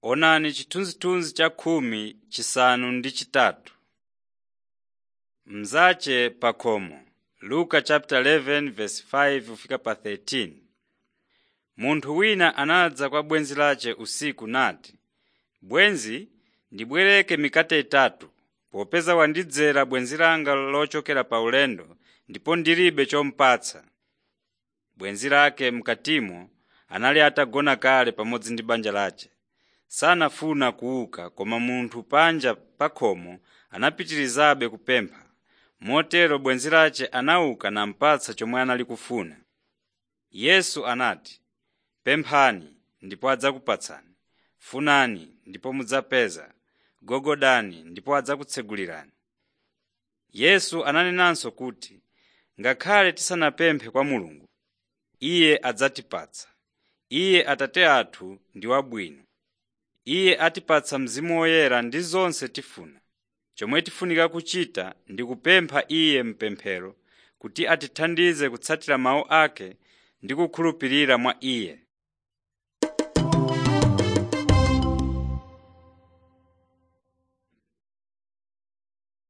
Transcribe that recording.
Onani chithunzithunzi cha khumi chisanu ndi chitatu. Mzache pa khomo Luka chapter 11 verse 5 kufika pa 13. Munthu wina anadza kwa bwenzi lace usiku nati, “Bwenzi, ndibwereke mikate itatu, popeza wandidzera bwenzi langa lochokera pa ulendo ndipo ndilibe chomupatsa.” Bwenzi lake m'katimo anali atagona kale pamodzi ndi banja lace. Sanafuna kuuka koma munthu panja pa khomo anapitirizabe kupempha. Motero bwenzi lace anauka namupatsa chomwe anali kufuna. Yesu anati, “Pemphani ndipo adzakupatsani, funani ndipo mudzapeza, gogodani ndipo adzakutsegulirani.” Yesu ananenanso kuti, “Ngakhale tisanapemphe kwa Mulungu, Iye adzatipatsa. Iye Atate athu ndi wabwino. Iye atipatsa Mzimu Woyera ndi zonse tifuna. Chomwe tifunika kuchita ndi kupempha Iye m'pemphero kuti atithandize kutsatira mawu ake ndi kukhulupirira mwa Iye.